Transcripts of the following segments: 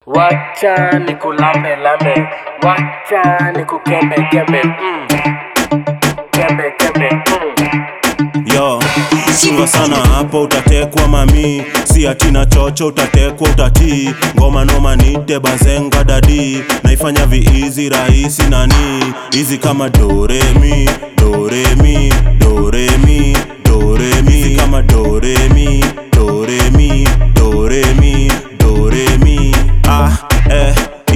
Wacha nikulambe lambe, wacha nikukembe kembe, mm. kembe kembe, mm. yo chunga sana hapo utatekwa mami si atina chocho utatekwa utatii ngoma noma nite bazenga dadi naifanya viizi rahisi nani hizi kama doremi doremi doremi doremi hizi kama doremi doremi doremi doremi ah eh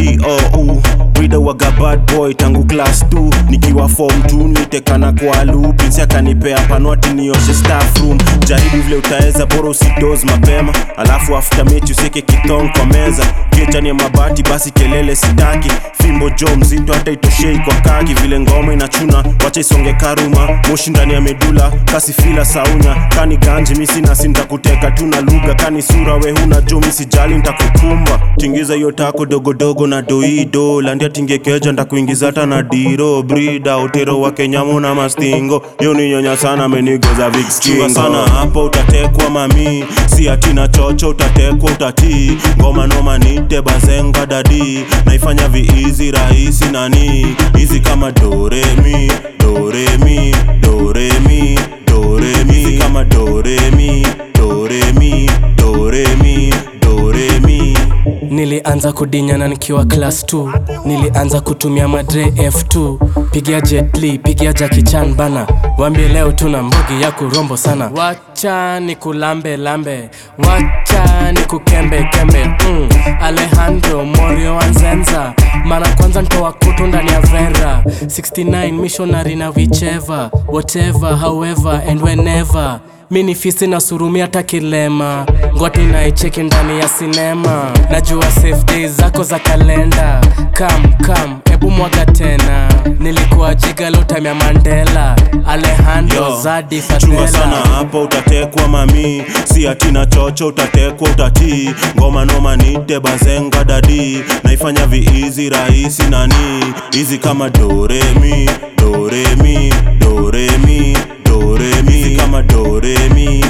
iou Brida waga bad boy tangu class 2 nikiwa form 2 nitekana kwa loop Prince akanipea panwati nioshe staff room jaribu vile utaweza bora usidoze mapema alafu after mechi useke kitong kwa meza kiechani ya mabati basi kelele sitaki fimbo jo mzito hata itoshei kwa kaki vile ngoma inachuna wacha isonge karuma moshi ndani ya medula kasi fila saunya kani ganji misi nasi ntakuteka tuna lugha kani sura we huna jo misijali ntakukumba tingiza hiyo tako dogodogo na doido landia tingekeja ntakuingiza hata na diro brida utero wa kenyamu na mastingo yo ni nyonya sana menigoza vikskingo sana hapo utatekwa mami si atina chocho utatekwa utatii ngoma noma nite bazenga dadi naifanya viizi rahisi nani hizi kama doremi doremi doremi doremi hizi kama doremi doremi doremi doremi Nilianza kudinyana nikiwa class 2 Nilianza kutumia madre F2 Pigia Jet Li, pigia Jackie Chan bana Wambie leo tuna mbugi ya kurombo sana Wacha nikulambe lambe Wacha nikukembe kembe mm. Alejandro Morio Anzenza Mara kwanza ntoa kutu ndani ya vera 69 missionary na whichever Whatever, however and whenever mini fisi na surumi hata kilema ngoti naicheki ndani ya sinema najua safe days zako za kalenda kam kam ebu mwaga tena nilikuwa jiga lotamya mandela alejandro Yo, zadi chunga sana fadela hapo utatekwa mami si atina chocho utatekwa utatii ngoma noma nite bazenga dadi naifanya viizi rahisi nani hizi kama doremi doremi doremi doremi hizi kama doremi